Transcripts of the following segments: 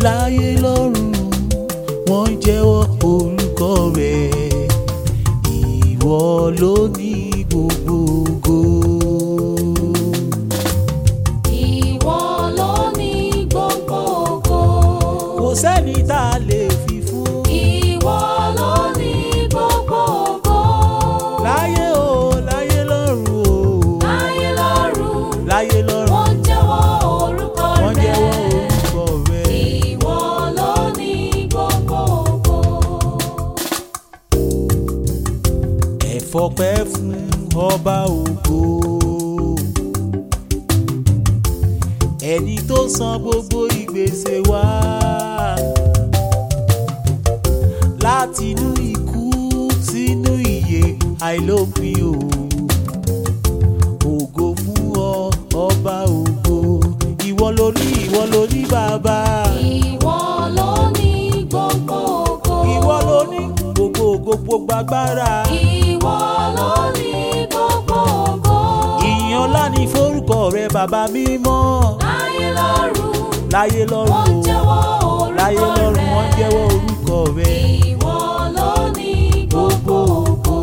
láyé lọ́run wọ́n ń jẹ́wọ́ orúkọ rẹ̀ ìwọ ló ní gbogbo ògo. Ìwọ ló ní gbogbo ògo. kò sẹ́ni tá a lè fi fún. Ìwọ ló ní gbogbo ògo. láyé o láyé lọ́run o Láyé lọ́run, láyé lọ́run wọ́n jẹ́wọ́ orúkọ wọ́n rẹ̀. jẹ́wọ́ orúkọ rẹ̀. Ìwọ ló ní gbogbo ògo. ẹ fọpẹ́ fún ọba ògo. ẹni tó san gbogbo ìgbésẹ̀ wa látinú ikú sínú ìyè àìlópin o. ògo fún ọ ọba ògo ìwọ ló ní ìwọ ló ní bàbá Ìwọ ló ní gbogbo ògo. ìwọ ló ní gbogbo ògo gbogbo agbára. Ìwọ ló ní gbogbo ògo. ìyìn ọlá ní forúkọ rẹ bàbá mímọ́ Láyé lọ́run, láyé lọ́run wọ́n o jẹ́wọ́ láyé orúkọ lọ́run rẹ̀. wọ́n jẹ́wọ́ orúkọ rẹ Ìwọ ló ní gbogbo ògo.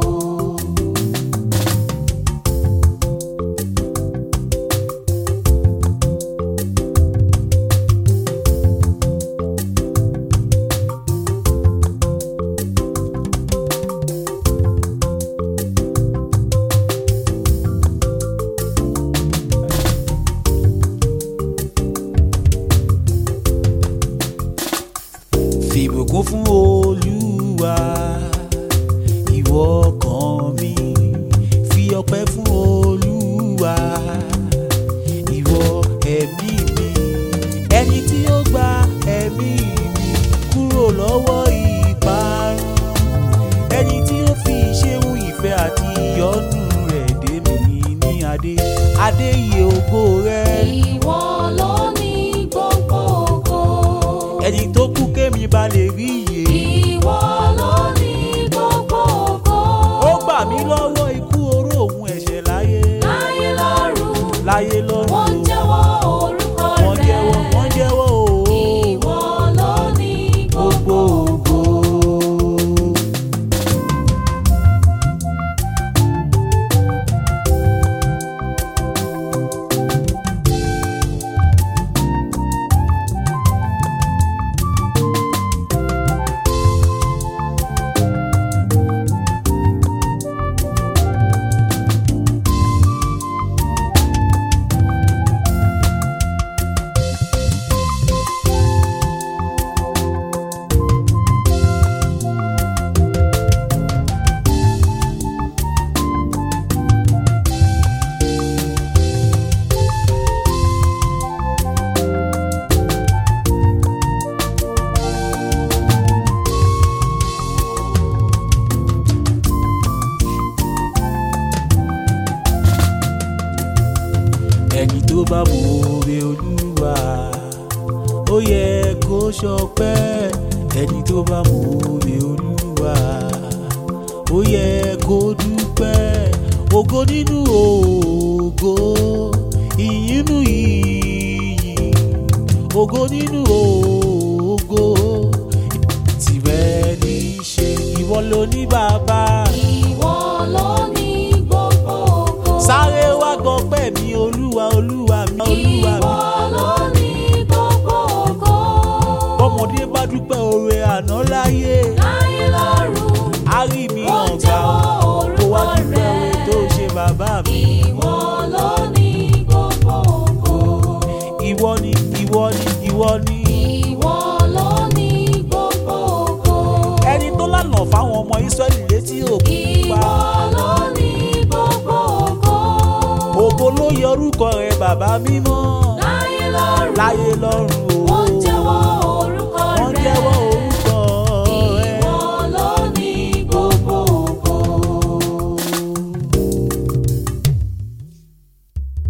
fìbùkún fún olúwa ìwọ ọkàn mi fi ọpẹ́ fún olúwa ìwọ ẹ̀mí mi ẹni tí ó gba ẹ̀mí mi kúrò lọ́wọ́ ìparun ẹni tí ó fi ṣéun ìfẹ́ àti ìyọ́nú rẹ̀ dé mi ní adé adé iye ògo rẹ̀. Ìwọ ló ní gbogbo ògo. ẹni tó kú kémi ba lè rí iye. Ìwọ ló ní gbogbo ògo. ó gbà mí lọ́wọ́ ikú oró òun ẹ̀ṣẹ̀ láyé. Láyé lọ́run, láyé lọ́run wọ́n o. jẹ́wọ́ orúkọ wọ́n rẹ̀. jẹ́wọ́ wọ́n jẹ́wọ́ o. Ìwọ ló ní gbogbo gbogbo ògo. ẹni tó bá mọ oore olúwa ó yẹ kó ṣọpẹ́ ẹni tó bá mọ oore olúwa ó yẹ kó dúpẹ́ ògo nínú ògo ìyìn nínú ìyìn ògo nínú ògo tìrẹ ní í ṣe ìwọ ló ní bàbá Ìwọ ló ní gbogbo ògo. sáré wá gbọpẹ́ mi olúwa olúwa mi olúwa mi. Ìwọ ló ní gbogbo ògo. bọ́mọdé bá dúpẹ́ oore àná láyé Láyé lọ́run, á rí mi wọ́n hàn gbà jẹ́wọ́ ó kó wá orúkọ dúpẹ́ oore rẹ̀. tó ṣe bàbá mi. Ìwọ ló ní gbogbo ògo. ìwọ ni ìwọ ni ìwọ ni Ìwọ ló ní gbogbo ògo. ẹni tó lànà fáwọn ọmọ Ísírẹ́lì létí òkun Ìwọ pa ló ní gbogbo ògo. ògo ló yẹ orúkọ rẹ bàbá mímọ́ Láyé lọ́run, láyé lọ́run o